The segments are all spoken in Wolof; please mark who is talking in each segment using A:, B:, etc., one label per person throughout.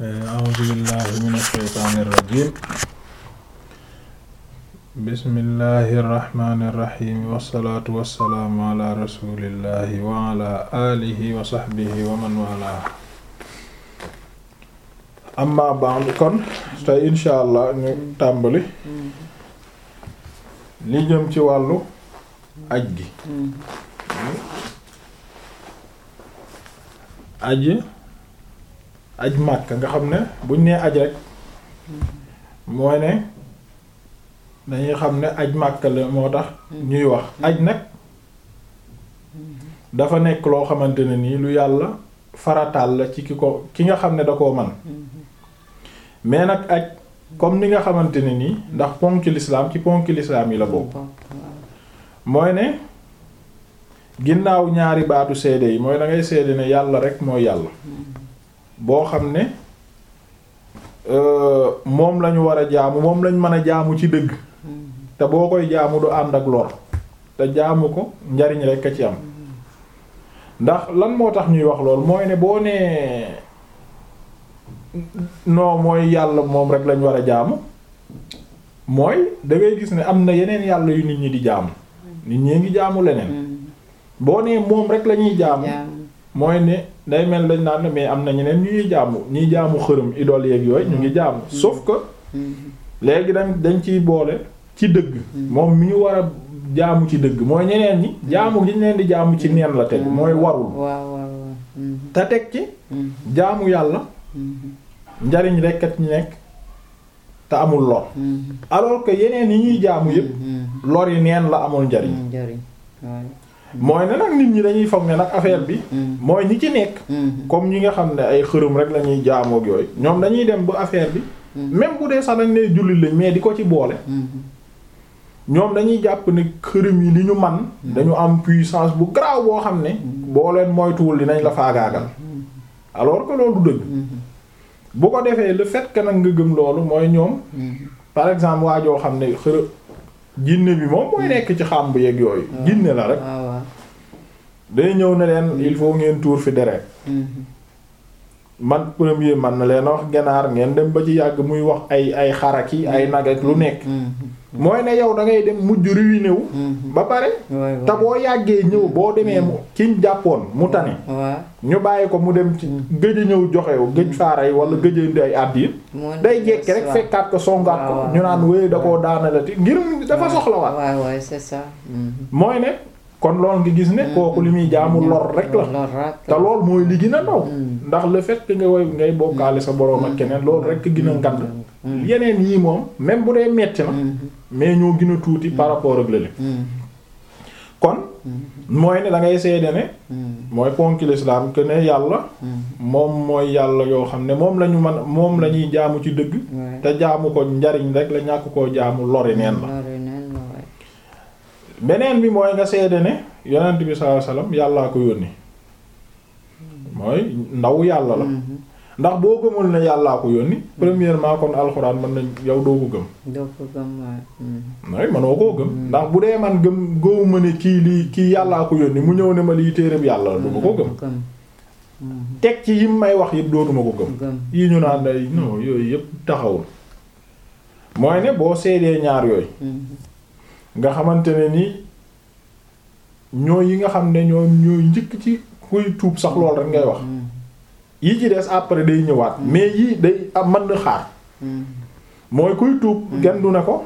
A: a'uuzu billahi mina shaytaani rajiim bismillahi rahmaani rahiim wassalaatu wassalaamu ala rasuulillahi wa ala aalihi wa sahbihi wa man waalaahu amma ba'd kon tey insha allah ñu tàmbali li jëm ci wàllu aj gi aj aj màkk nga xam ne buñ nee aj rek mooy ne dañuy xam ne aj màkk la moo tax ñuy wax aj nag dafa nekk loo xamante ne nii lu yàlla farataal la ci ki ko ki nga xam ne da koo man mais nag aj comme ni nga xamante ne nii ndax ponki lislaam ci ponki lislaam yi la bokk mooy ne ginnaaw ñaari baatu seede yi mooy da ngay seede ne yàlla rek mooy yàlla boo xam ne moom lañu war a jaamu moom lañ mën a jaamu ci dëgg te boo koy jaamu du ànd ak lor te jaamu ko njariñ rek a ci am ndax lan moo tax ñuy wax lool mooy ne boo nee non mooy yàlla moom rek lañ war a jaamu mooy da ngay gis ne am na yeneen yàlla yu nit ñi di jaamu nit ñee ngi jaamu leneen boo nee moom rek la ñuy jaamu mooy ne day mel dañ naan mais am na ñeneen ñuy jaamu ñuy jaamu xërëm idole yeeg yooyu ñu ngi jaamu sauf que léegi dañ dañ ciy boole ci dëgg moom mi ñu war a jaamu ci dëgg mooy ñeneen ñi jaamu gi ñu leen di jaamu ci neen la teg mooy warul te teg ci jaamu yàlla njariñ rekk at ñu nekk te amul lor alors que yeneen yi ñuy jaamu yépp lor yi neen la amul njariñ mooy ne nag nit ñi dañuy foog ne nag affaire bi mooy ñi ci nekk comme ñi nga xam ne ay xërëm rek la ñuy jaamook yooyu ñoom dañuy dem ba affaire bi même bu dee sax dañ ne jullit lañ mais di ko ci boole ñoom dañuy jàpp ne xërëm yi li ñu man dañu am puissance bu garaaw boo xam ne boo leen moytuwul dinañ la faagaagal alors que loolu du dëgg bu ko defee le fait que nag nga gëm loolu mooy ñoom par exemple waa joo xam ne xërëm jinne bi moom mooy nekk ci xàmb yeeg yooyu jinne la rek day ñëw ne leen il faut ngeen tuur fi deret man premier man na leen wax ganaar ngeen dem ba ci yàgg muy wax ay ay xaraki ay nag ak lu nekk mooy ne yow da ngay dem mujj ruiné wu ba pare te boo yàggee ñëw boo demee mu kiñ jàppoon mu tane ñu bàyyi ko mu dem ci gëj a ñëw joxewu gëj faara yi wala gëj a indi ay àddi day jekki rek fekkaat ko songaat ko ñu naan wéy da koo daanalati ngir dafa soxlawaat mooy ne kon lool nga gis ne kooku li muy jaamu lor rek la te lool mooy li gën a ndaw ndax le fait que nga woy ngay bokkaale sa boroom ak keneen loolu rek gën a ngand yeneen yii moom même bu dee metti na mais ñoo gën a tuuti par rapport ak lële kon mooy ne da ngay seede ne mooy ponki l'islam que ne yàlla moom mooy yàlla yoo xam ne moom lañu mën moom la ñuy jaamu ci dëgg te jaamu ko njariñ rek la ñàkk koo jaamu lori neen la beneen bi mooy nga seede ne yonent bi sallallahu alayhi wasallam yàllaa ko yónni mooy ndaw yàlla la ndax boo gëmul ne yàllaa ko yónni premièrement kon alxuraan mën nañ yow doo ko gëm
B: doo ko gëm
A: mooy manoo koo gëm ndax bu dee man gëm góobu ne kii lii kii yàllaa ko yónni mu ñëw ne ma lii téereb yàlla la du ma ko gëm teg ci yim may wax yëpp dootuma ko gëm yi ñu naan day non yooyu yëpp taxawul mooy ne boo seedee ñaar yooyu nga xamante ne ni ñooy yi nga xam ne ñoo ñooy njëkk ci kuy tuub sax lool rek ngay wax yi ci des après day ñëwaat mais yii day am mën na xaar mooy kuy tuub kenn du ne ko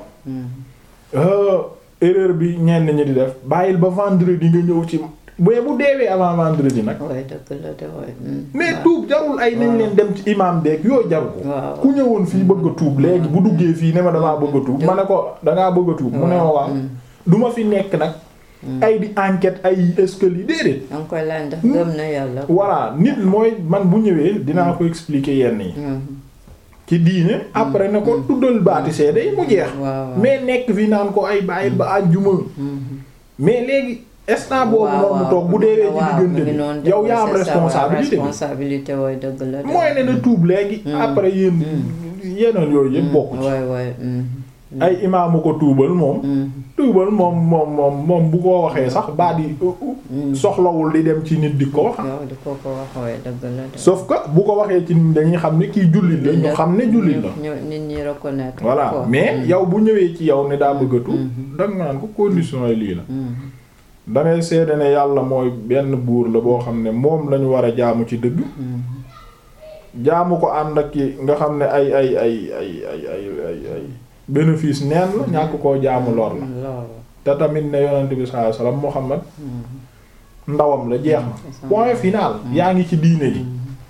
A: erreur bi ñenn ñi di def bàyyil ba vendredi nga ñëw ci bu bu deewee avant vendredi nag mais tuub jarul ay nañ leen dem ci imam beeg yooyu jaru ko ku ñëwoon fii bëgg a tuub léegi bu duggee fii ne ma damaa bëgg a tuub ma ne ko dangaa bëgg a tuub mu ne ma waaw du ma fi nekk nag ay di enquête ay est-ce que li déedéet
B: danga koy laaj ndax gëm na yàlla
A: voilà nit mooy man bu ñëwee dinaa ko expliquer yenn yi ci diine après ne ko tuddal baati seede yi mu jeex mais nekk fi naan ko ay bàyyil ba àjjuma mais léegi instant boobu noonu mu toog bu deewee ci diggante bi yow yaa am responsabilité
B: responsabilité wooy dëgg la
A: mooy ne na tuub léegi après yéen yeneen yooyu yëpp bokk ci ay imaamu ko tuubal moom tuubal moom moom moom moom bu ko waxee sax baat yi soxlawul di dem ci nit di ko wax
B: yow di ko ko wax waaye dëgg la de.
A: sauf que bu ko waxee ci nit dañuy xam ne kii jullit la ñu xam ne jullit la
B: ñu nit ñi reconnaître
A: voilà
B: ko.
A: mais yow bu ñëwee ci yow ne daa bëgg a tuub danga naan ko condition yi lii la dangay seede ne yàlla mooy benn buur la boo xam ne moom lañu war a jaamu ci dëgg jaamu ko ànd ak ki nga xam ne ay ay ay ay ay ay ay ay bénéfice neen la ñàkk koo jaamu lor la
B: loolu.
A: te tamit ne yonent bi sallallahu alayhi wasallam Muhammad ndawam la jeex na point final yaa ngi ci diine ji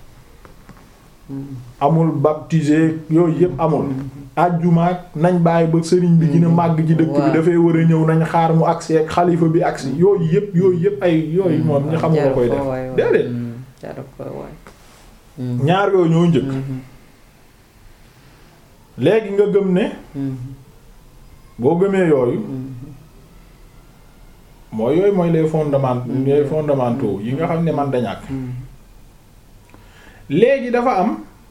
A: amul baptisé yooyu yëpp amul ajjumaak nañ bàyyi ba sëriñ bi gën a màgg ci dëkk bi
B: waaw.
A: dafay war a ñëw nañ xaar mu agsi ak xalifa bi agsi yooyu yëpp yooyu yëpp ay yooyu moom ñu xamul la koy def déedéet
B: jaru ko waay.
A: ñaar yooyu ñoo njëkk léegi nga gëm ne boo gëmee yooyu mooy yooyu mooy les fondements les fondamentaux yi nga xam ne man da ñàkk léegi dafa am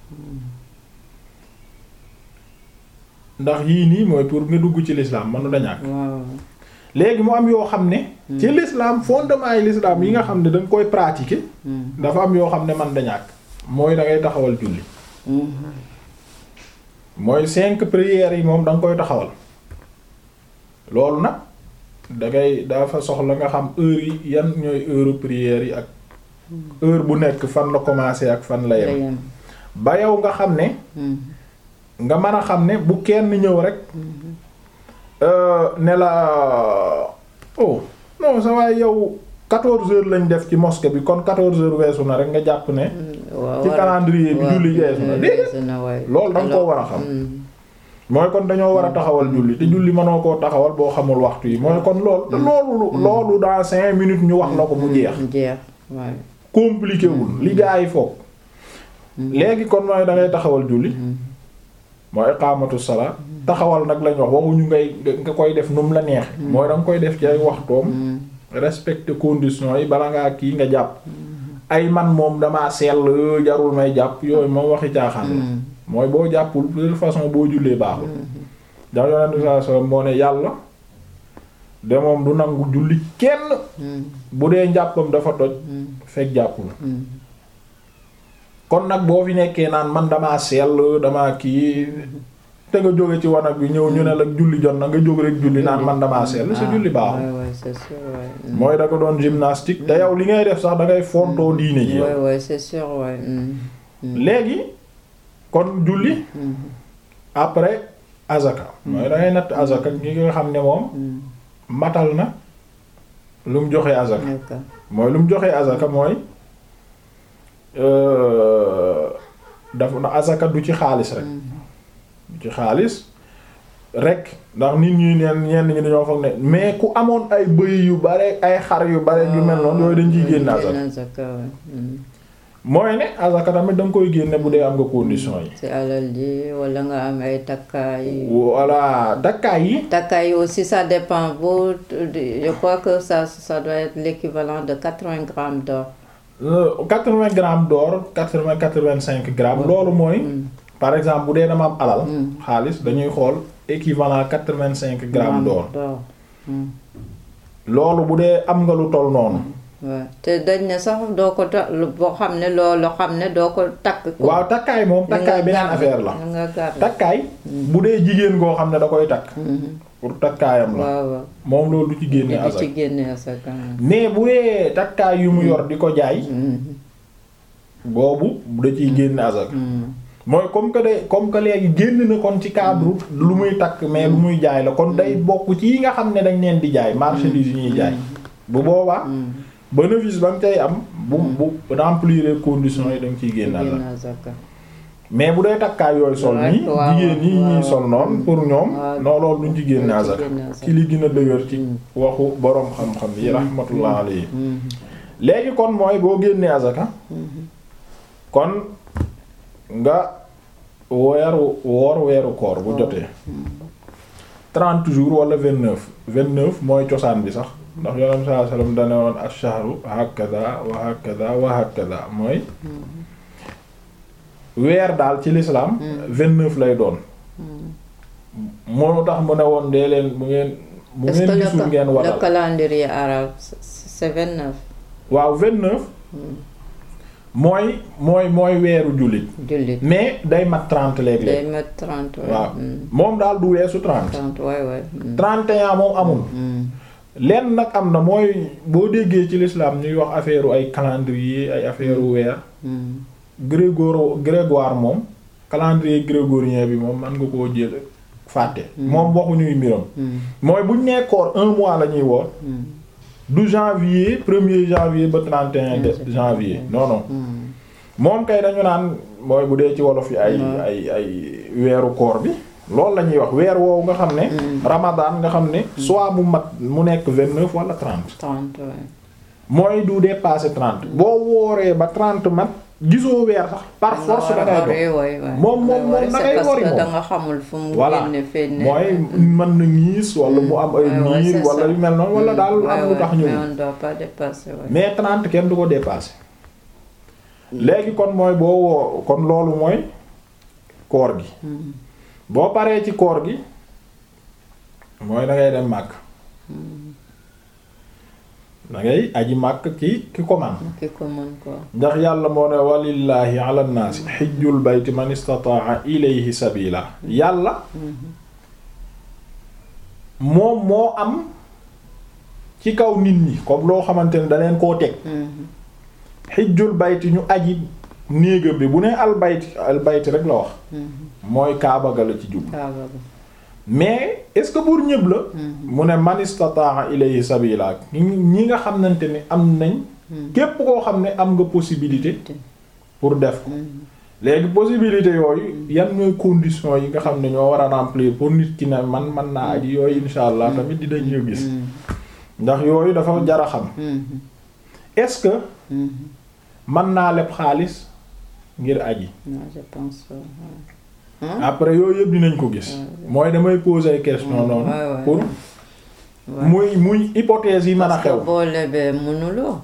A: ndax yii nii mooy pour nga dugg ci l'islam manu da ñàkk
B: waaw.
A: léegi mu am yoo xam ne ci l'islam fondement yi l'islam yi nga xam ne da nga koy pratiquer dafa am yoo xam ne man da ñàkk mooy da ngay taxawal julli mooy cinq prières yi moom da nga koy taxawal loolu nag da ngay dafa soxla nga xam heure yi yan ñooy heure prières yi ak heure bu nekk fan la commencer ak fan la yem ba yow nga xam ne nga mën a xam ne bu kenn ñëw rek euh, ne la oh non sa waaye yow quatorze heures lañ def ci mosquée bi kon quatorze heures weesu na rek nga jàpp ne
B: waaw
A: ci
B: war a-
A: calendrier bi
B: waaw,
A: julli weesu na déedéet
B: weesu na waay.
A: loolu da nga koo
B: Alors,
A: war a xam
B: mm,
A: mooy kon dañoo war a taxawal julli te julli mënoo koo taxawal boo xamul waxtu yi mooy kon loolu te loolu loolu dans cinq minutes ñu wax la ko mu jeex
B: jeex waay.
A: compliqué wul li gaa yi foog léegi kon mooy da ngay taxawal julli mooy iqaamatu salaat taxawal nag lañ wax waxuñu ngay nga koy def nu mu la neex mooy da nga koy def ci ay waxtoom respecter conditions yi bala ngaa kii nga jàpp ay man moom damaa sell jarul may jàpp yooyu moom waxi caaxaan la mooy boo jàppul de toute façon boo jullee baaxul ndax yonent bi sallallahu alayhi wasallam moo ne yàlla de moom du nangu julli kenn bu dee njàppam dafa toj fekk jàppul kon nag boo fi nekkee naan man damaa sell damaa kii te nga jóge ci wanag bi ñëw ñu ne la julli jot na nga jóg rek julli naan man damaa sell sa julli baaxul
B: waay waay c'est sûr waay. mm.
A: mooy da ko doon gymnastique te yow li ngay def sax da ngay fontoo diine ji yow
B: waay waay c'est sûr waay. mm, mm,
A: léegi kon julli
B: mm,
A: après azaka mooy da ngay natt azaka ñi nga xam ne moom
B: mm.
A: matal na lu mu joxe azaka
B: D'accord.
A: mooy lu mu joxe azaka mooy dafa na azaka du ci xaalis rek du ci xaalis rek ndax nit ñi neen ñenn ñi dañoo foog ne mais ku amoon ay bëy yu bare ay xar yu bare yu mel noonu yooyu dañ ciy génn azaka
B: Génn azaka waay. mm.
A: mooy ne azaka tamit da nga koy génne bu dee am nga condition yi
B: ci alal ji wala nga am ay takkaay.
A: voilà dakkaay yi
B: takkaay aussi ça dépend bu je crois que ça ça doit être l'équivalent de 80 grammes d'or.
A: quatre-vingts grammes d'or quatre-vingts quatre-vingt-cinq grammes loolu mooy par exemple bu dee dama am alal xaalis dañuy xool équivalent quatre-vingt-cinq grammes d'or
B: Mm.
A: loolu bu dee am nga lu toll noonu
B: waaw te dañ ne sax doo ko ta boo xam ne loolu xam ne doo ko takk ko.
A: waaw takkaay moom takkaay beneen affaire la
B: nga garder.
A: takkaay bu dee jigéen goo xam ne da koy takk
B: Mhm.
A: pour takkaayam la
B: waaw waaw.
A: moom loolu du ci génne
B: di
A: asak
B: ci génne asaka.
A: mais bu dee takkaay yu mu yor di ko jaay
B: Mhm.
A: boobu da ciy génne asak
B: Mhm.
A: mooy comme que de comme que léegi génn na kon ci cadre lu muy takk mais lu muy jaay la kon day bokk ci yi nga xam ne dañ leen di jaay marchandise yi ñuy jaay bu boobaa
B: Mhm.
A: bénéfice ba nga cay am bu bu remplir conditions yi da nga ciy génn asak
B: génne asaka.
A: mais bu dee takkaay yooyu sol
B: Ouais,
A: nii
B: waaw,
A: jigéen ñi ñuy
B: waaw.
A: sol noonu pour ñoom
B: waaw.
A: non loolu duñ ci génne
B: Duñ ci
A: asak
B: génne asak.
A: ci li gën a dëgër ci waxu boroom xam-xam yi rahmatullah alayhi
B: Mhm.
A: léegi kon mooy boo génnee azaka kon nga weeru woor weeru koor bu jotee trente jours wala vingt neuf vingt neuf mooy cosaan bi sax ndax yonent sallallahu alayhi wasallam dane woon ash-shahru hakada wa hakada wa hakada mooy weer daal ci l'islam vingt neuf lay doon moo tax mu ne woon dee leen bu ngeen bu
B: Est-ce que
A: ngeen
B: le,
A: gisul
B: ca-
A: ngeen
B: le
A: waral
B: calendrier arabe, c'est- c'est 29
A: waaw vingt-neuf mooy mooy mooy weeru jullit
B: jullit.
A: mais day mat trente
B: day
A: léeg-léeg
B: mat 30 ouais.
A: waaw
B: mm.
A: moom daal du weesu trente
B: 30 ouais ouais. mm.
A: trente et un moom amul
B: Mm.
A: lenn nag am na mooy boo déggee ci l'islam ñuy wax affaire ay calendrier ay affaire weer
B: Mm.
A: grégor grégoire moom calendrier grégorien bi moom man nga koo jël fàtte moom waxuñuy mbiram
B: Mm.
A: mooy buñ nee koor un mois la ñuy woor
B: Mm.
A: du janvier premier janvier ba 31 de janvier non non
B: Mm.
A: moom kay dañu naan mooy bu dee ci wolof yi ay
B: Ouais.
A: ay ay weeru koor bi loolu la ñuy wax weer woowu nga xam ne ramadan nga xam ne soit mu mat mu nekk 29 wala 30
B: 30 ouais.
A: mooy du dépasser 30 boo wooree ba 30 mat gisoo weer sax par force da ngay dox
B: ouais, ouais.
A: Moom- moom-
B: Da ngay
A: moom da
B: c'est
A: ngay
B: parce
A: wori
B: que
A: moom.
B: da nga xamul fu mu
A: voilà
B: génne feeñ ne.
A: mooy mën na ñiis wala mu am ay
B: Ouais, ouais,
A: niir
B: c'est
A: wala
B: ça.
A: yu mel noonu wala
B: Mm.
A: daal
B: Ouais,
A: am lu
B: ouais,
A: tax
B: mais
A: ñëw
B: on doit pas dépasser ouais.
A: mais 30 kenn du ko dépasser léegi kon mooy boo woo kon loolu mooy koor gi
B: Mm.
A: boo paree ci koor gi mooy da ngay dem màkk da ngay aji màkk ci ki ko man
B: ki ko mën quoi.
A: ndax yàlla moo ne walillahi ala nnaasi xijjul bayti man istataa ilayhi sabila yàlla moom moo am ci kaw nit ñi comme loo xamante ne da leen koo teg
B: Mhm.
A: xijjul bayti ñu aji néegam bi bu nee al bayti al bayti rek la wax
B: Mhm.
A: mooy kaaba ga la ci jub
B: Kaaba ba.
A: mais est-ce que pour ñëpp la
B: Mhm.
A: mu ne man istataa ilayhi sabila ñi ñi nga xamante ni am nañ
B: Mhm.
A: képp koo xam ne am nga possibilité pour def ko
B: Mhm.
A: léegi possibilité yooyu yan ñooy conditions yi nga xam ne ñoo war a remplir pour nit ki ne man man naa aji yooyu insha allah tamit dinañu gis
B: Mhm.
A: ndax yooyu dafa jar a xam
B: Mhm.
A: est-ce que
B: Mhm.
A: mën naa leb xaalis ngir aji
B: Non, je pense pas. ouais. Hein?
A: après yooyu yëpp dinañ ko gis mooy damay poser ay question
B: Mm,
A: noonu
B: ouais, ouais.
A: pour
B: Ouais.
A: muy muy hypothèse yi mën a
B: Parce que
A: xew
B: boo lebee mënuloo.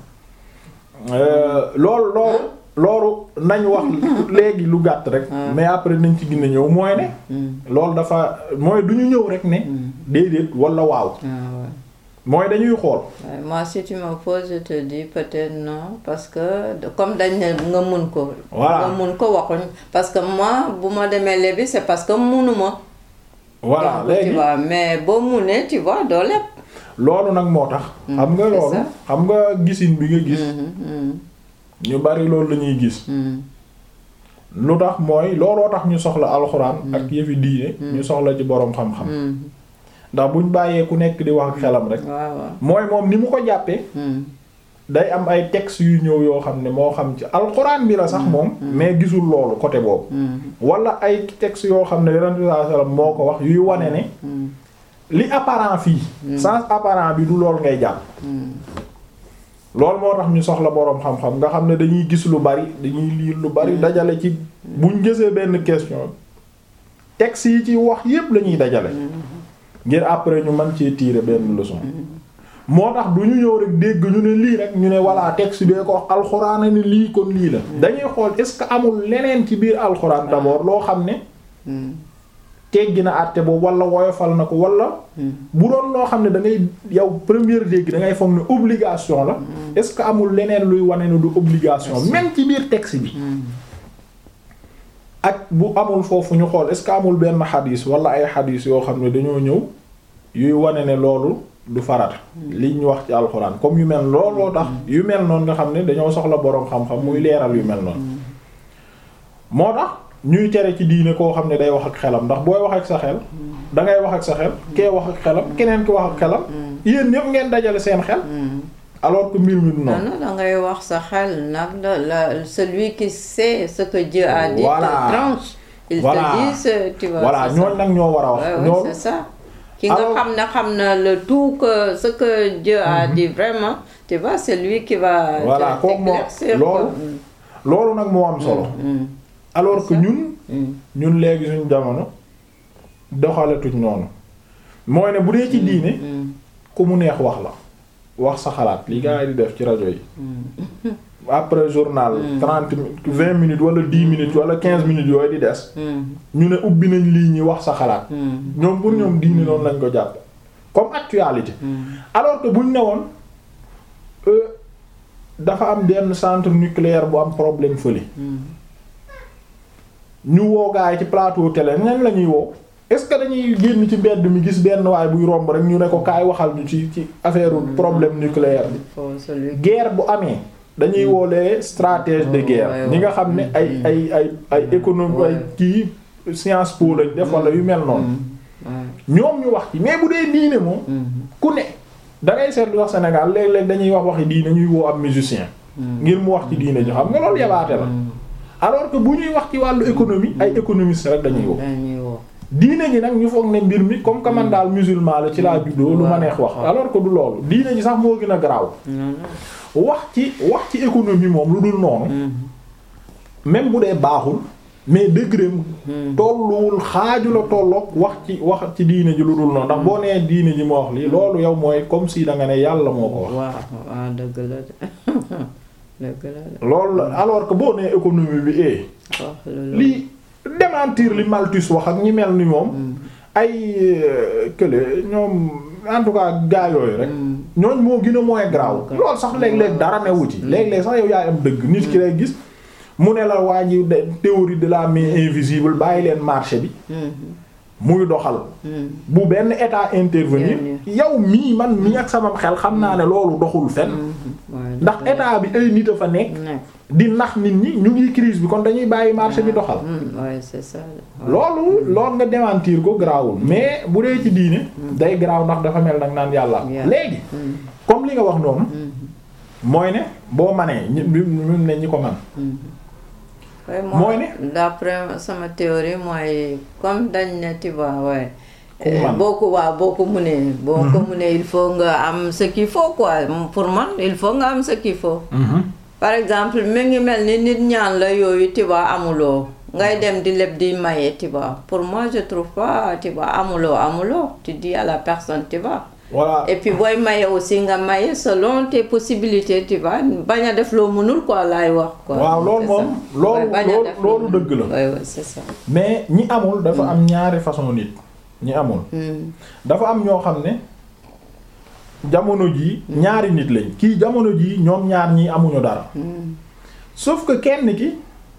A: Euh, loolu loolu loolu nañ wax léegi lu gàtt rek
B: Ah.
A: mais après nañ ci gën a ñëw mooy ne
B: Mm.
A: loolu dafa mooy du ñu ñëw rek ne
B: Mm.
A: déedéet wala waaw
B: Ah, ouais.
A: mooy dañuy xool
B: Ouais, moi si tu me poses je te dis peut-être non parce que de- comme dañ ne nga mun ko.
A: Voilà.
B: nga mun ko waxuñ parce que moi bu ma demee lebi c'est parce que munuma.
A: voilà
B: Donc, tu
A: léegi
B: vois mais boo munee tu vois doo leb.
A: loolu nag moo tax xam nga
B: c'est
A: loolu
B: ça.
A: xam nga gisin bi nga gis
B: Mhm,
A: ñu bari loolu la ñuy gis
B: mhm, mhm.
A: lu tax mooy looloo tax ñu soxla alxuraan ak yëfi diine ñu soxla ci boroom xam-xam
B: Mhm.
A: ndax buñ bàyyee ku nekk di wax ak xelam rek
B: waaw waaw.
A: mooy moom ni mu ko jàppee
B: Mhm.
A: day am ay textes yu ñëw yoo xam ne moo xam ci alxuraan bi la sax moom mais gisul loolu côté boobu
B: Mhm.
A: wala ay textes yoo xam ne yonent bi sallallahu alayhi wasallam moo ko wax yuy wane ne
B: Mhm.
A: li apparent fii sens apparent bi du lool ngay jàpp
B: Mhm.
A: loolu moo tax ñu soxla boroom xam-xam nga xam ne dañuy gis lu bari dañuy lire lu bari dajale ci buñ gisee benn question textes yi ci wax yépp la ñuy dajale ngir après ñu mën cee tirer benn leçon moo tax du ñu ñëw rek dégg ñu ne lii rek ñu ne voilà texte bee ko wax alxuraan ne lii kon lii la dañuy xool est-ce que amul leneen ci biir alxuraan d'abord loo xam ne
B: Mhm.
A: teggi na àtte boobu wala woyofal na ko wala
B: Mhm.
A: bu doon loo xam ne da ngay yow première dégg da ngay foog ne obligation la est-ce que amul leneen luy wane ne du obligation même ci biir texte bi
B: Mhm.
A: ak bu amul foofu ñu xool est-ce que amul benn xadis wala ay xadis yoo xam ne dañoo ñëw yuy wane ne loolu du farat li ñu wax ci alxuraan comme yu mel looloo tax yu mel noonu nga xam ne dañoo soxla boroom xam-xam muy leeral yu mel noonu moo tax ñuy tere ci diine koo xam ne day wax ak xelam ndax booy wax ak sa xel da ngay wax ak sa xel kee wax ak xelam keneen ki wax ak xelam yéen ñëpp ngeen dajale seen xel
B: Mhm.
A: alors que mbir mi du
B: non
A: noonu
B: non da ngay wax sa xel nag la la celui qui sait ce que Dieu a dit
A: Voilà.
B: te tranche. il
A: Voilà.
B: te dit ce tu vois.
A: voilà
B: c'est ça.
A: ñooñ nag ñoo war a wax
B: Ouais, ouais,
A: ñoom
B: c'est ça. ki nga
A: Alors-
B: xam ne xam na le tout que ce que Dieu a dit vraiment tu vois c'est lui qui va.
A: Voilà,
B: te-
A: kooku moo-
B: t'éclaircir,
A: loolu-
B: quoi.
A: loolu nag moo am solo
B: Mm,
A: alors que
B: ça.
A: ñun
B: mm,
A: ñun léegi suñu jamono doxaletuñ noonu mooy ne bu dee ci diine
B: mm,
A: ku mu neex wax la wax sa xalaat li gaa yi di def ci rajo yi
B: mm.
A: après journal trente vingt minutes wala dix minutes wala quinze minutes yooyu di des ñu ne ubbi nañ lii ñi wax sa xalaat ñoom pour ñoom diine noonu lañ ko jàpp comme actualité alors que buñ ne woon dafa am benn centre nucléaire bu am problème fële ñu woo gaay ci plateau télé ñan la ñuy woo est-ce que dañuy génn ci mbedd mi gis benn waay buy romb rek ñu ne ko kaay waxal ñu ci ci affaire problème nucléaire bi guerre bu amee dañuy woolee stratège de guerre ñi nga xam ne ay ay ay ay économie ay kii Sciences Po lañ def wala yu mel noonu ñoom ñu wax ci mais bu dee diine moom ku ne da ngay seetlu wax Sénégal léeg-léeg dañuy wax waxi diine ñuy woo am musicien ngir mu wax ci diine ñu xam nga loolu yabaate la alors que bu ñuy wax ci wàllu économie ay économistes rek dañuy woo diine ji nag ñu foog ne mbir mi comme que man daal musulman la ci laa juddoo lu ma neex wax alors que du loolu diine ji sax moo gën a garaaw wax ci wax ci économie moom lu dul noonu même bu dee baaxul mais degré tolluwul xaaju la tolloog wax ci wax ci diine ji lu dul noonu ndax boo nee diine ji moo wax lii loolu yow mooy comme si da nga ne yàlla moo ko wax.
B: waaw waaw dëgg la de dëgg la de.
A: loolu la alors que boo nee économie bi eh. lii démentir li Malthus wax ak ñi mel ni moom. ay kële ñoom en tout cas gaa yooyu rek. ñooñ moo gën a mooy graaw. loolu sax léeg-léeg dara newu ci. léeg-léeg sax yow yaay am dëgg. nit ki lay gis. mu ne la waa ji théorie de la main invisible bàyyi leen marché bi muy doxal bu benn état intervenir yow mii man mii ak sama xel xam naa ne loolu doxul fen ndax état bi ay nit a fa nekk di nax nit ñi ñu ngi crise bi kon dañuy bàyyi marché bi doxal loolu loolu nga démentir ko garaawul mais bu dee ci diine day garaaw ndax dafa mel nag naan yàlla léegi comme li nga wax noonu mooy ne boo manee ñi ne ñi ko man
B: mooy ne d'après sama théorie mooy comme dañ ne tu vois ouais boo ko waaw boo ko mënee boo ko mënee il faut nga am ce qu'il faut quoi pour man il faut nga am ce qu'il faut par exemple mi ngi mel ni nit ñaan la yooyu tu vois amuloo ngay dem di leb di maye tu vois pour moi je trouve pas tu vois amuloo amuloo tu dis à la personne tu vois
A: voilà
B: et puis booy maye aussi nga maye selon tes possibilités tu vois bañ a def loo mënul quoi laay wax. quoi
A: waaw loolu moom loolu loolu dëgg la.
B: oui oui c'est ça.
A: mais ñi amul dafa am ñaari façon nit ñi amul. dafa am ñoo xam ne jamono jii ñaari nit lañ kii jamono jii ñoom ñaar ñii amuñu dara. sauf que kenn ki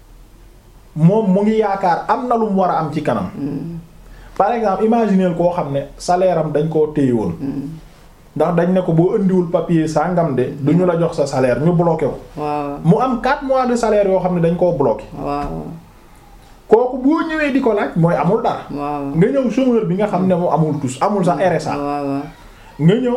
A: moom mu ngi yaakaar am na lu mu war a am ci kanam. par exemple imaginer koo xam ne salaire am dañ koo téye woon ndax dañ ne ko boo indiwul papier sangam de du ñu la jox sa salaire ñu bloqué ko.
B: waaw
A: mu am 4 mois de salaire yoo xam ne dañ koo bloqué.
B: waaw.
A: kooku boo ñëwee di ko laaj mooy amul dara.
B: waaw
A: nga ñëw chômeur bi nga xam ne mu amul tous amul sax RSA.
B: waaw
A: nga ñëw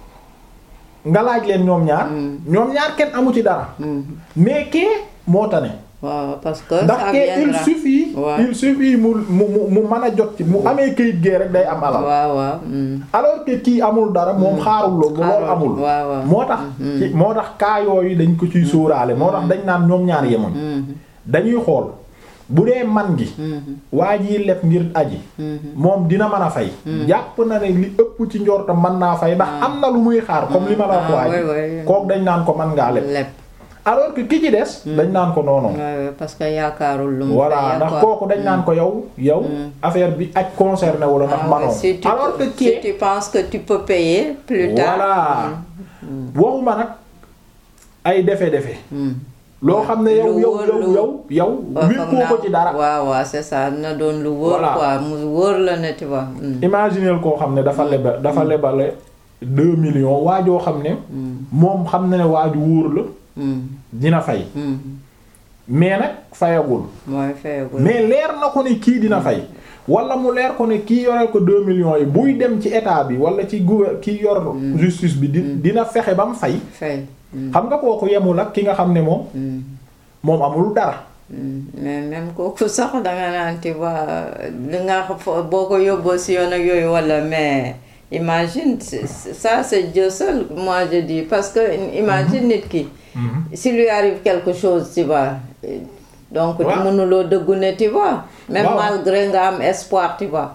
A: nga laaj leen ñoom ñaar. ñoom ñaar kenn amu ci dara. mais kee moo tane.
B: waaw parce que
A: ndax
B: ça
A: kee il
B: viendra.
A: suffit.
B: waaw.
A: il suffit mu mu mu mu mën a jot ci mu amee kayit gee rek day am alal.
B: waaw waaw. mm.
A: alors que kii amul dara moom xaarul loolu loolu
B: Xaarul,
A: amul.
B: waaw, waaw.
A: moo tax. ci moo tax cas yooyu dañ ko ciy sóoraale moo tax dañ naan ñoom ñaar yemoon. dañuy xool bu dee man gi. waa jii leb ngir aji. moom dina mën a fay. jàpp na ne li ëpp ci njortam mën naa fay ndax am na lu muy xaar comme li ma la wax
B: Ah,
A: waa ji.
B: oui, oui.
A: kook dañ naan ko mën ngaa leb.
B: lépp.
A: alors que ki ci des. dañ naan ko non non.
B: Ouais, ouais, parce que yaakaarul lu mu
A: voilà
B: fay,
A: ndax
B: quoi.
A: kooku dañ naan ko yow. yow affaire bi aj concerné wala ndax
B: Ah, ouais,
A: manoo
B: si tu,
A: alors que
B: si
A: kii.
B: tu penses que tu peux payer plus tard.
A: voilà waxuma nag ay defe-defe.
B: Hmm.
A: loo xam ne yow
B: Lu
A: yow
B: wóor,
A: yow
B: lu-
A: yow yow.
B: waaw
A: wékkoo ko ci dara.
B: waaw waaw c'est ça na doon lu wóor
A: Voilà.
B: quoi mu wóor la ne tu vois. Hmm.
A: imagineel koo xam ne dafa leba dafa lebale deux millions waajoo xam ne. moom xam na ne waaju wóor la
B: Hmm.
A: dina fay.
B: Hmm.
A: mais nag fayagul.
B: mooy fayagul.
A: mais leer na ko ne kii dina fay. wala mu leer ko ne kii yoreel ko deux millions yi buy dem ci état bi wala ci gouver kii yor. justice bi di dina fexe ba mu fay.
B: fay. Hmm.
A: xam nga kooku yemul ak ki nga xam ne moom.
B: Hmm.
A: moom amul dara.
B: Hmm. mais même kooku sax danga naan tu vois li nga fo- boo ko yóbboo si yoon ak yooyu wala mais imagine c'est- c'est- ça c'est Dieu seul moi je dis parce que imagine nit ki. s'il lui arrive quelque chose tu vois donc
A: Ouais.
B: mënuloo dëggu ne tu vois même
A: Waaw.
B: malgré nga am espoir tu vois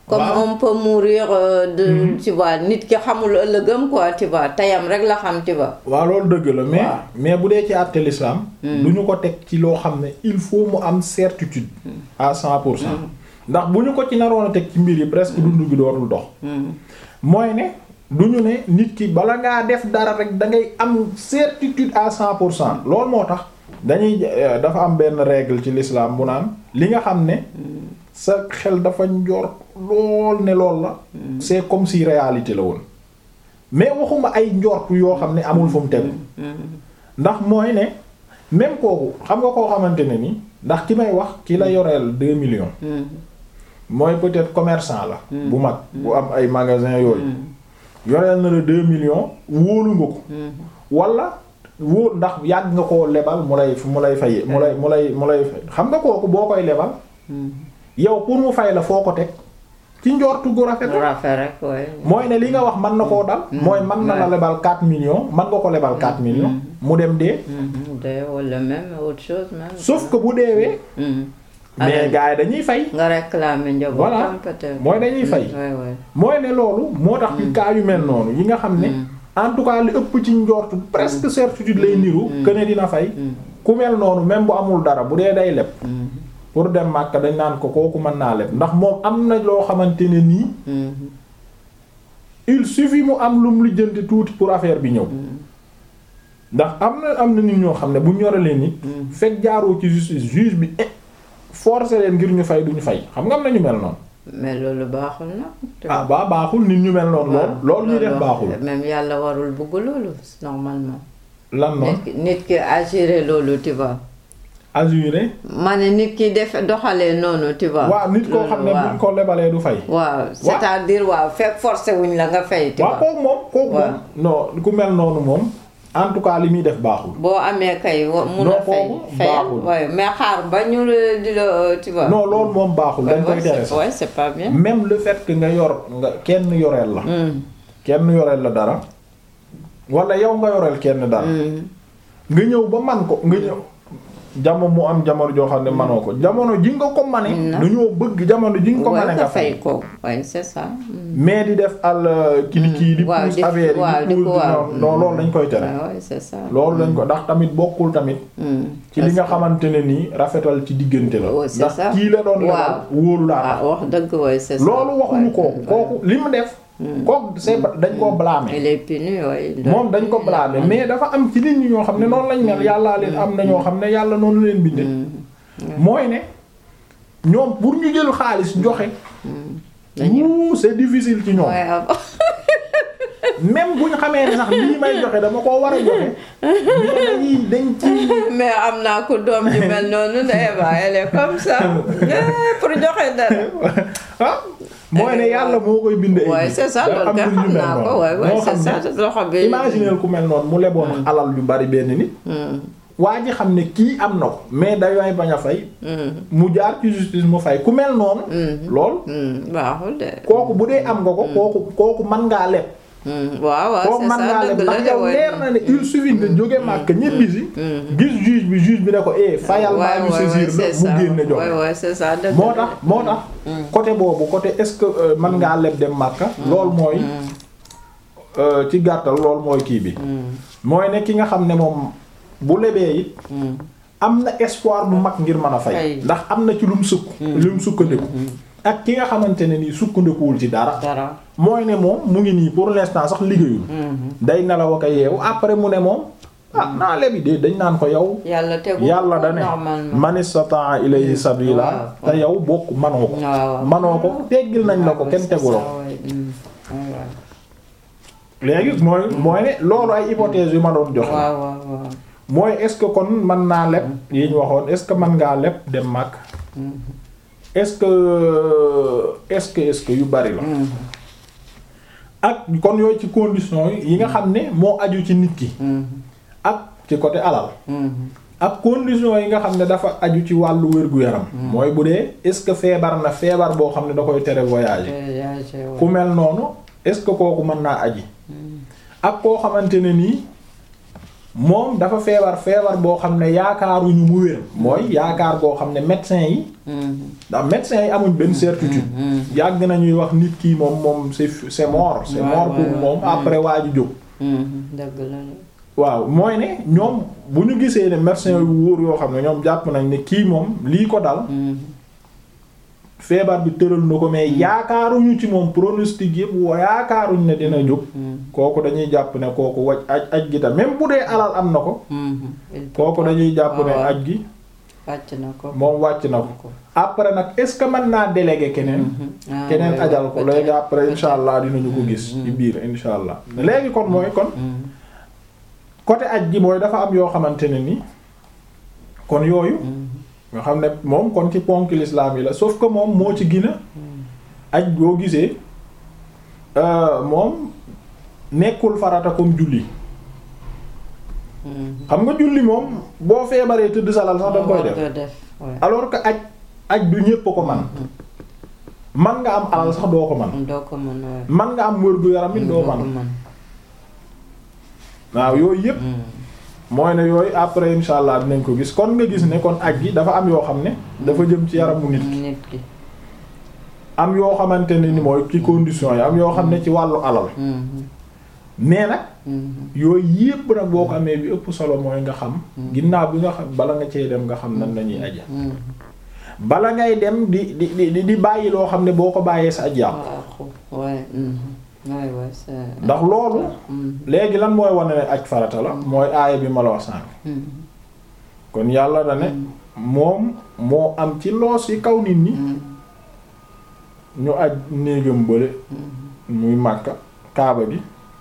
B: comme on peut mourir de tu vois nit ki xamul ëllëgam quoi tu vois tayam rek la xam tu vois.
A: waaw loolu dëgg la mais mais bu dee ci àtte l'islam du ñu ko teg ci loo xam ne il faut mu am certitude à cent pour cent ndax bu ñu ko ci naroon a teg ci mbir yi presque dund gi dootul dox mooy ne du ñu ne nit ki bala ngaa def dara rek da ngay am certitude à cent pour cent loolu moo tax dañuy dafa am benn règle ci l'islam bu naan li nga xam ne sa xel dafa njort lool ne lool la c'est comme si réalité la woon mais waxuma ay njort yoo xam ne amul fu mu tegu ndax mooy ne même kooku xam nga koo xamante ne ni ndax ki may wax ki la yoreel deux millions mooy peut-être commerçant la bu mag bu am ay magasin yooyu yoreel na la deux millions wóolu nga ko wala wóor ndax yàgg nga koo lebal mu lay mu lay fay mu lay mu lay mu lay fay xam nga kooku boo koy lebal yow pour mu fay la foo ko teg ci njortu gu rafet
B: rek
A: mooy ne li nga wax mën na koo dal mooy mën na la lebal 4 millions mën nga ko lebal 4 millions mu dem dee
B: dee wala même autre chose même
A: sauf que bu deewee mais gars yi dañuy fay
B: nga réclamer njabootam
A: voilà
B: peut-être
A: mooy dañuy fay mooy ne loolu moo tax ci cas yu mel noonu yi nga xam ne en tout cas li ëpp ci njortu presque certitude lay niru que ne dina fay ku mel noonu même bu amul dara bu dee day leb pour dem Makka dañ naan ko kooku mën naa leb ndax moom am na loo xamante ne nii il suffit mu am lum lu jënd tuuti pour affaire bi ñëw ndax am na am na nit ñoo xam ne bu ñoralee nit fekk jaaroo ci justice juge bi forcer leen ngir ñu fay duñu fay xam nga am na ñu mel noonu
B: mais loolu baaxul na
A: ah ba baaxul nit ñu mel noonu lool loolu ñuy def baaxul
B: même yàlla warul bëgg loolu normalement
A: lan noonu
B: nit ki assurer loolu tu vois
A: assuré.
B: ma ne nit ki def doxalee noonu tu vois.
A: waaw nit koo xam ne buñ ko lebalee du fay.
B: waaw c'est-à-dire waaw fekk forcé wuñ la nga fay. tu vois
A: waaw kooku moom kooku moom. non ku mel noonu moom en tout cas li muy def baaxul.
B: boo amee kay mun a fay. fayal waaye mais xaar ba ñu di la tu vois.
A: non loolu moom baaxul dañ koy tere sax.
B: ouais c'est pas bien.
A: même le fait que nga yor nga kenn yoreel la. kenn yoreel la dara. wala yow nga yoreel kenn dara. nga ñëw ba man ko nga ñëw. jamono mu am jamono joo xam ne manoo ko jamono ji nga ko mane dañoo bëgg jamono ji nga ko mane nga
B: fay ko waaye c'est ça
A: mais di def al kili kii di pousse affaire yi di pousse non loolu dañ koy tere
B: c'est ça
A: loolu dañ ko ndax tamit bokkul tamit ci li nga xamante ne nii rafetal ci diggante la ndax kii la doon lebal wóolu laa
B: wax dëgg waay c'est ça
A: loolu waxuñu kooku kooku li mu def kooku c'est dañ koo blâmer.
B: il est puni waaye.
A: moom dañ ko blâmer mais dafa am ci nit ñi ñoo xam ne noonu lañ mel yàllaa leen am na ñoo xam ne yàlla noonu leen bindee. mooy ne ñoom pour ñu jël xaalis joxe. dañuy c'est difficile ci ñoom. même bu ñu xamee ne sax lii may joxe dama koo war a joxe. mais dañuy dañ ci.
B: mais am naa ko doom ji mel noonu Ndeye Ba elle est comme ça pour joxe dara.
A: mooy ne yàlla moo koy bind ay
B: waaye c'est ça loolu nga xam naa ko waaye waaye c'est ça loxo bi
A: imaginer ku mel noonu mu leboon alal yu bari benn nit waa ji xam ne kii am na ko mais dayooy bañ a fay mu jaar ci justice mu fay ku mel noonu lool
B: baaxul de
A: kooku bu dee am nga ko kooku kooku mën ngaa leb
B: waaw waaw
A: kooku mën ngaa leb ndax yow leer na ne il suffit nga jóge màkk ñibbi si gis juge bi juge bi ne ko eh fayal maa ñu saisir la mu génne joxe moo tax moo tax côté boobu côté est-ce que mën ngaa leb dem màkka lool mooy ci gàttal lool mooy kii bi mooy ne ki nga xam ne moom bu lebee it am na espoir bu mag ngir mën a fay ndax am na ci lu mu sukk lu mu sukkandiku ak ki nga xamante ne nii sukkandikuwul ci dara mooy ne moom mu ngi nii pour l'instant sax liggéeyul day nelaw ak yeewu après mu ne moom ah naa lebi de dañ naan ko yow
B: yàlla tegu
A: yàlla da ne man istata'a ilayhi sabila te yow bokk manoo ko manoo ko teggil nañ la ko kenn tegu la ko léegi mooy mooy ne loolu ay hypothèses yu ma doon joxe mooy est-ce que kon mën naa leb yi ñu waxoon est-ce que mën ngaa leb dem màkk est-ce que est-ce que est-ce que yu bari la ak kon yooyu ci conditions yi nga xam ne moo aju ci nit ki ak ci côté alal ak conditions yi nga xam ne dafa aju ci wàllu wér-gu-yaram mooy bu dee est-ce que feebar na feebar boo xam ne da koy tere voyager ku mel noonu est-ce que kooku mën naa aji ak koo xamante ne nii moom dafa feebar feebar boo xam ne yaakaaruñu mu wér mooy yaakaar boo xam ne médecin yi ndax médecin yi amuñ benn certitude yàgg nañuy wax nit kii moom moom c'est c'est mort c'est mort pour moom après waa ji jóg
B: dëgg la
A: waaw mooy ne ñoom bu ñu gisee ne médecin yu wóor yoo xam ne ñoom jàpp nañ ne kii moom lii ko dal feebar bi tëral na ko mais yaakaaruñu ci moom pronostic yëpp wa yaakaaruñ ne dina jóg kooku dañuy jàpp ne kooku waj aj aj gi tam même bu dee alal am na ko kooku dañuy jàpp ne aj gi
B: wàcc na ko
A: moom wàcc na ko après nag est-ce que mën naa déléguer keneen keneen ajal ko léegi après insha allah dinañu ko gis ci biir insha allah léegi kon mooy kon côté aj gi mooy dafa am yoo xamante ne ni kon yooyu nga xam ne moom kon ci ponk l'islam yi la sauf que moom moo ci gina aj boo gisee moom nekkul farata comme julli xam nga julli moom boo feebaree tëdd salal sax danga koy def alors que aj aj du ñépp ko man man nga am alal sax doo ko man man nga am wër gu yaram it doo man waaw yooyu yépp mooy ne yooyu après insha allah dinañ ko gis kon nga gis ne kon aj gi dafa am yoo xam ne dafa jëm ci yaramu nit ki am yoo xamante ne ni mooy ci condition yi am yoo xam ne ci wàllu alal mais nag yooyu yépp nag boo ko amee bi ëpp solo mooy nga xam ginnaaw bi nga xam bala nga cee dem nga xam nan lañuy aja bala ngay dem di di di di bàyyi loo xam ne boo ko bàyyee sa aj yàqu ndax loolu léegi lan mooy wane ne aj farata la mooy aaya bi ma la wax sànq kon yàlla da ne moom moo am ci loos yi kaw nit ñi ñu aj néegam bële muy Makka Kaaba gi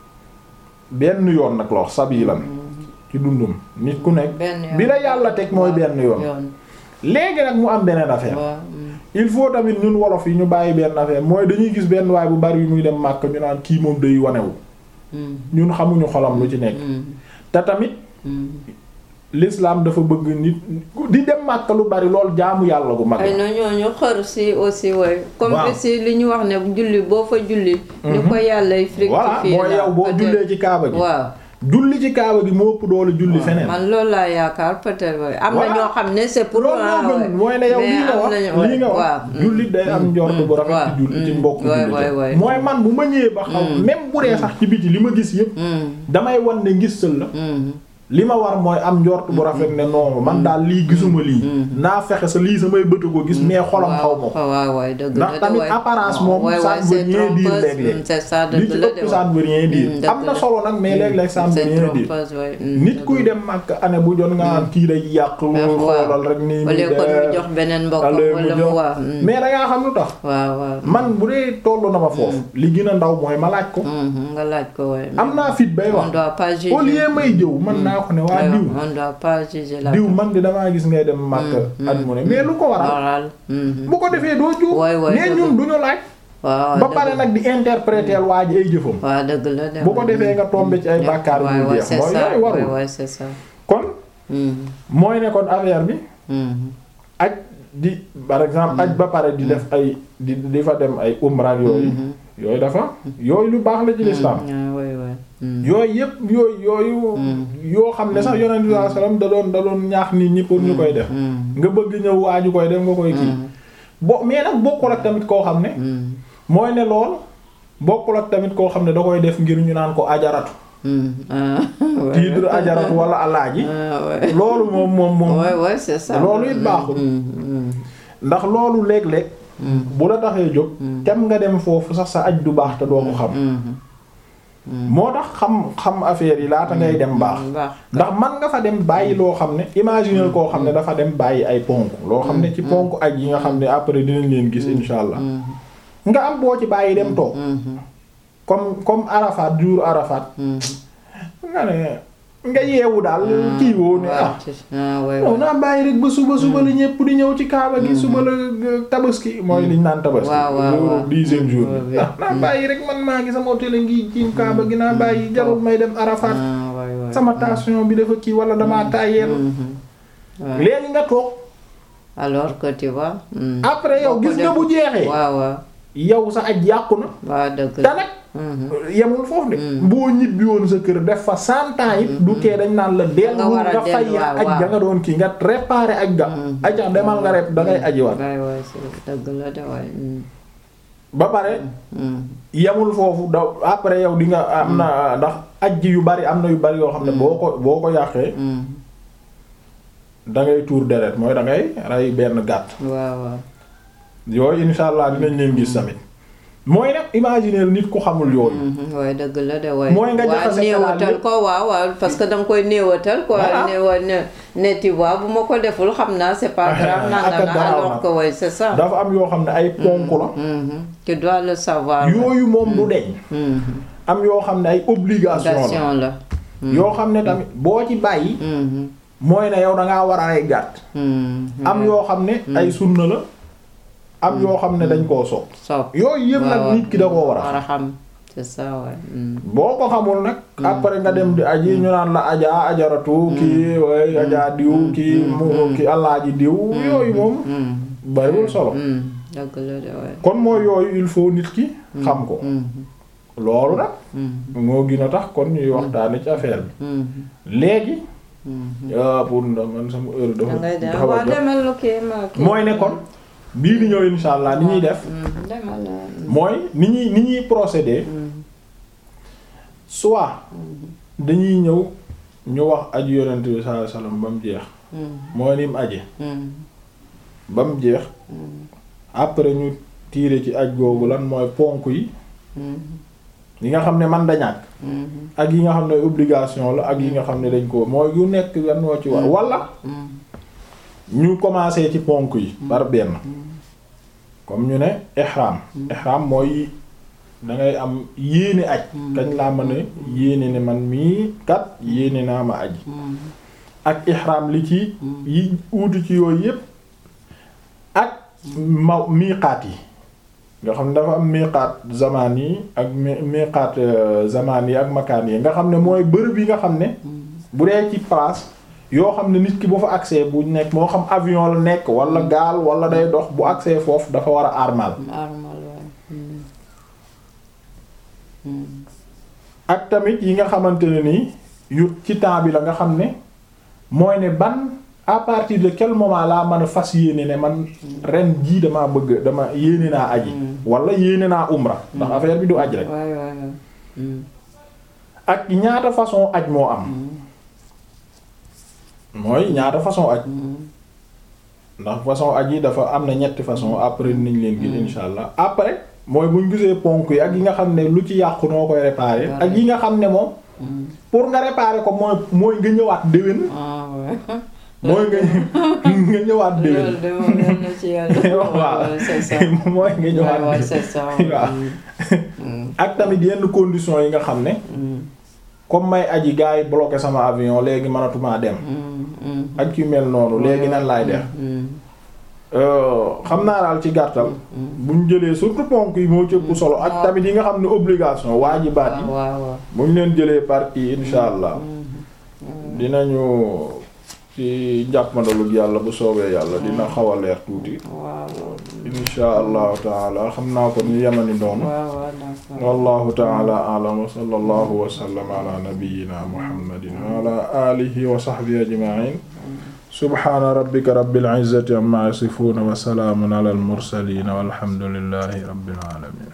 A: benn yoon nag la wax sabilan ci dundum nit ku nekk bi la yàlla teg mooy benn yoon léegi nag mu am beneen affaire il faut tamit ñun wolof yi ñu bàyyi benn affaire mooy dañuy gis benn waay bu bari yu muy dem Makka ñu naan kii moom day wanewu ñun xamuñu xolam lu ci nekk te tamit l'islam dafa bëgg nit di dem Makka lu bari lool jaamu yàlla gu mag
B: ay na ñooñu xër si aussi way comme si li ñu wax ne julli boo fa julli ni ko yàlla fructifier
A: voilà mooy yow boo jullee ci kaaba gi
B: waaw
A: julli ci kaaba gi moo ëpp doole julli feneen
B: man loolu laa yaakaar peut-être way am na ñoo xam ne c'est pour
A: loolu mooy ne yow lii nga wax lii nga wax julli day am njort bu rafet ci julli ci mbokk julli mooy man bu ma ñëwee ba xaw même bu dee sax ci biti li ma gis yépp damay wan ne ngistal la li ma war mooy am njort bu rafet ne non man daal lii gisuma lii naa fexe sa lii samay bëtu ko gis mais xolam xaw ma ko ndax tamit apparence moom ça ne veut rien dire léeg-léeg li ci ëpp ça ne veut rien dire am na solo nag mais léeg-léeg ça ne veut rien dire nit kuy dem mag année bu jot nga am kii day yàq xoolal rek nii
B: mu jox beneen mbokk wala mu waaw
A: mais da ngaa xam lu tax
B: waaw waaw
A: man bu dee tollu na ma foofu li gën a ndaw mooy ma laaj ko
B: nga laaj ko waaye
A: am naa fit bay wax au lieu may jëw man naa ko ne waa diw
B: on doit pas juger la
A: diw man di damaa gis ngay dem màkk at mu ne mais lu ko waral bu ko defee doo juum mais ñun duñu laaj
B: waaw
A: ba pare nag di interpréter waa ji ay jëfam
B: waaw dëgg la
A: bu ko defee nga tombe ci ay bàkkaar yu jeex mooy yooyu warul
B: waaw c'est ça
A: kon mooy ne kon affaire bi aj di par exemple aj ba pare di def ay di di fa dem ay umra yooyu yooyu dafa yooyu lu baax la ci lislaam yooyu yëpp yooyu yooyu yoo xam ne sax yonent bi sallallahu alayhi wasallam da doon da doon ñaax nit ñi pour ñu koy def nga bëgg ñëw waaju koy def nga koy kii bo mais nag bokkul ak tamit koo xam ne mooy ne lool bokkul ak tamit koo xam ne da koy def ngir ñu naan ko ajaratu titre ajaratu wala alaaji loolu moom moom moom loolu it baaxul ndax loolu léeg-léeg bu la taxee jóg tem nga dem foofu sax sa aj du baax te doo ko xam moo tax xam xam affaire yi laata ngay dem baax ndax man nga fa dem bàyyi loo xam ne imaginer koo xam ne dafa dem bàyyi ay ponk loo xam ne ci ponk aj yi nga xam ne après dinañ leen gis insha allah nga am boo ci bàyyi dem toog comme comme Arafat jour Arafat nga ne nga yeewu daal kii woo ne ah non naa bàyyi rek ba suba suba la ñépp di ñëw ci kaaba gi suba la tabaski mooy liñ naan tabaski jour dixième jour bi naa bàyyi rek man maa ngi sama hôtel ngi ci kaaba gi naa bàyyi jarul may dem Arafat sama tension bi dafa kii wala damaa tàyyeel léegi nga toog
B: alors que tu vois
A: après yow gis nga bu jeexee
B: waaw waaw
A: yow sa aj yàqu na
B: waaw dëgg
A: te nag yemul foofu de boo ñibbi woon sa kër def fa cent ans it du tee dañ naan la dellu nga fay aj ga nga doon kii nga réparer aj ga aja demal nga rep dangay ajiwaat
B: dëgg la de waay
A: ba pare yemul foofu da après yow di nga am na ndax aj yu bari am na yu bari yoo xam ne boo ko boo ko yàqee dangay tuur deret mooy dangay rey benn gàtt
B: waaw waaw
A: yooyu insha allah dinañ leen gis tamit mooy nag imaginer nit ku xamul yooyu.
B: waaye dëgg la de waaye.
A: mooy nga jaxase
B: néewatal ko waaw waaw parce que danga koy néewatal. quoi néewa ne ne tu vois bu ma ko deful xam naa c'est pas grave. nanga na alors que ouais c'est ça.
A: dafa am yoo xam ne ay ponk la.
B: tu dois le savoir.
A: yooyu moom du deñ. am yoo xam ne ay obligation la. yoo xam ne tamit boo ci bàyyi. mooy ne yow da ngaa war a ay gàtt. am yoo xam ne ay sunna la. am yoo xam ne dañ koo sopp
B: sopp
A: yooyu yëpp nag nit ki da koo war
B: a xam c'est ça ouais.
A: boo ko xamul nag après nga dem di aji ñu naan la ajaa ajaratu kii way ajaa diw kii mu ki alaaji diw yooyu moom bariwul solo kon mooy yooyu il faut nit ki xam ko loolu nag moo gën a tax kon ñuy waxtaane ci affaire bi léegi pour man sama heure dafa mooy ne kon bii di ñëw insha allah ni ñuy def mooy ni ñuy ni ñuy procéder soit dañuy ñëw ñu wax aju yonent bi sallallahu alayhi wasallam ba mu jeex mooy ni mu aje ba mu jeex après ñu tiire ci aj googu lan mooy ponk yi yi nga xam ne man da ñàkk ak yi nga xam ne obligation la ak yi nga xam ne dañ ko mooy yu nekk lan moo ci war wala ñu commencé ci ponk yi par benn comme ñu ne ihram ihram mooy dangay am yéene aj kañ laa mën a yéene ne man mii kat yéene naa ma aj ak ihram li ci yi uutu ci yooyu yépp ak ma miiqaat yi nga xam ne dafa am miiqaat zamaan yi ak miiqaat zamaan yi ak makaan yi nga xam ne mooy bërëb yi nga xam ne bu dee ci place yoo xam ne nit ki bu fa accès bu nekk moo xam avion la nekk wala gaal wala day dox bu accès foofu dafa war a armal ak tamit yi nga xamante ne nii yu ci temps bi la nga xam ne mooy ne ban à partir de quel moment laa mën a fas yéene ne man ren jii damaa bëgg dama yéene naa aji wala yéene naa umra ndax affaire bi du aj rek ak ñaata façon aj moo am mooy ñaata façon aj ndax façon aj yi dafa am na ñetti façon après niñ leen gis insha allah après mooy buñ gisee ponk yi ak yi nga xam ne lu ci yàqu noo koy réparer ak yi nga xam ne moom pour nga réparer ko mooy mooy nga ñëwaat déwén mooy nga nga ñëwaat déwén waaw mooy nga ñëwaat waaw ak tamit yenn conditions yi nga xam ne comme may aji gars yi bloqué sama avion léegi mënatumaa dem ak yu mel noonu léegi nan laay def xam naa daal ci gàttal buñ jëlee surtout ponk yi moo cëpp solo ak tamit yi nga xam ne obligation waajibaat yi buñ leen jëlee partie insha allah dinañu ci jàppandalug yàlla bu soobee yàlla dina xaw a leer tuuti insha allahu taala xam naa ko ñu yemani noonu wallahu taala a'lam wa sallallahu wa sallam ala nabiyyina muhammadin wa ala alihi wa sahbihi ajma'in subhana rabbika rabbil izzati amma yasifun wa salamun ala al mursalin walhamdulillahi rabbil alamin